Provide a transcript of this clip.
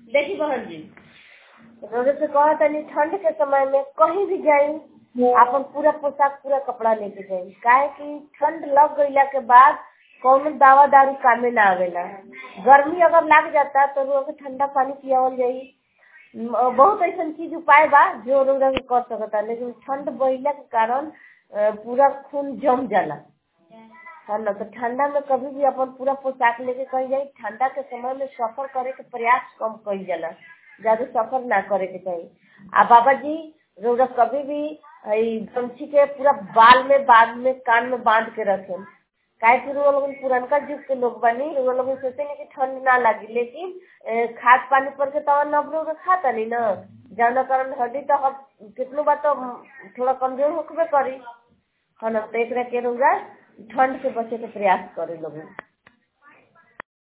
देखी बहन जी रोजे से कहा तनी ठंड के समय में कहीं भी जाई अपन पूरा पोशाक पूरा कपड़ा लेके जाई काहे कि ठंड लग गईला के बाद कौनो दवा दारू कामे ना आवेला गर्मी अगर लाग जाता तो रोज ठंडा पानी पियावल जाई म- बहुत ऐसा चीज उपाय बा जो रोज के कर सकता लेकिन ठंड बढ़ला के कारण अ, पूरा खून जम जाला है ना तो ठंडा में कभी भी अपन पूरा पोशाक लेके कहीं जाई ठंडा के समय में सफर करे के प्रयास कम कईल जाला ज्यादा सफर ना करे के चाहिए आ बाबा जी रौरा कभी भी ई गमछी के पूरा बाल में बाद में कान में बांध के रखें काहे कि रुआ लोगन पुरनका युग के लोग बनी रुआ लोगन सोचे नहीं कि ठंड ना लगी लेकिन ए, खाद पानी पर के तवा नब रौरा खाता नहीं ना जौना कारण हड्डी तो हम कितनो बात तो थोड़ा कमजोर होकबे करी है ना तो एकरा के रौरा ठंड से बचे के प्रयास करे लोगन